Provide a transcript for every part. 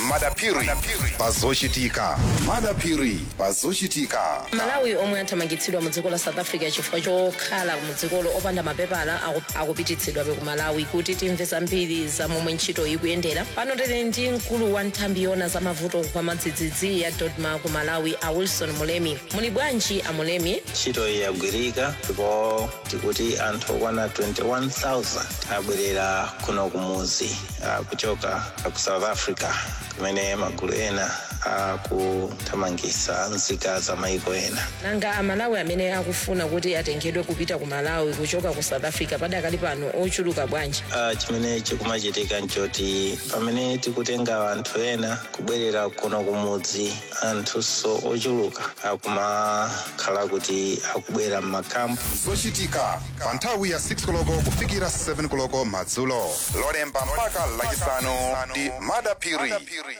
madapiri pazochitika madapiri pazochitika malawi omwe athamangitsidwa mu dziko la south africa chifukwa chokhala mu dzikolo opanda mapepala aku- akupititsidwabe ku malawi kuti timve zambiri za momwe ntchito ikuyendera pano tili ndi mkulu wa nthambi yona za mavuto kwa madzidzidzi ya dodma ku malawi a wilson mulemi muli bwanji a mulemi ntchito iyi yagwirika ndipo tikuti anthu okwana 21000 abwerera kuno kumuzi ah, kuchoka ku south africa kumene magulu ena akuthamangitsa nzika za maiko ena nanga amalawi amene akufuna kuti atengedwe kupita ku malawi kuchoka ku south africa padakali pano ochuluka bwanji Ah, chimene chikumachitika nchoti pamene tikutenga anthu ena kubwerera kuno kumudzi anthunso ochuluka akumakhala kuti akubwera m'makampu zochitika pa nthawi ya 6 koloko kufikira 7 koloko madzulo lolemba mpaka lachisanu ndi madapiri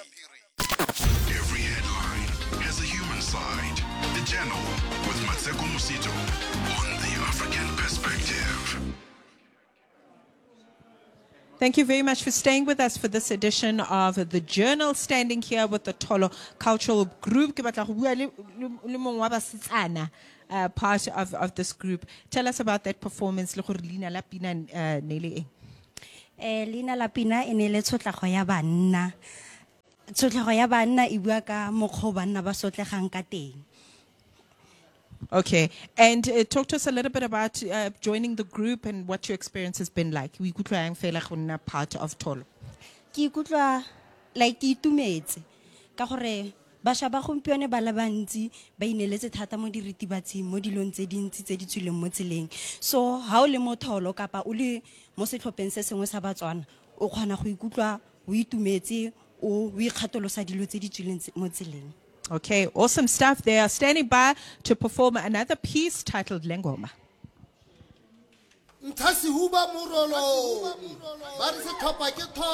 Every headline has a human side. The Journal with Matseko Musito on the African Perspective. Thank you very much for staying with us for this edition of The Journal. Standing here with the Tolo Cultural Group. Ke batla go bua le- le- le mongwe wa basetsana, uh, part of, of this group. Tell us about that performance. le gore leina la pina, uh, ne le eng? eh leina la pina e ne le tshotlago ya banna tshotlago ya banna e bua ka mokgwa o banna ba sotlegang ka teng Okay. And uh, talk to us a little bit about uh, joining the group and what your experience has been like. We ikutlwa yang fela go nna part of Tolo. ke ikutlwa like ke itumetse ka gore bašwa ba gompieno ba le bantsi ba ineletse thata mo diritibatsing mo dilong tse dintsi tse di tswileng mo tseleng so ga o le mo tholo kapa o le mo setlhopheng se sengwe sa batswana o kgona go ikutlwa o itumetse o o ikgatholosa dilo tse di tswileng tse- mo tseleng Okay, awesome stuff. They are standing by to perform another piece titled Lengoma. nthasihuba morolong ba re setlhopha ke tho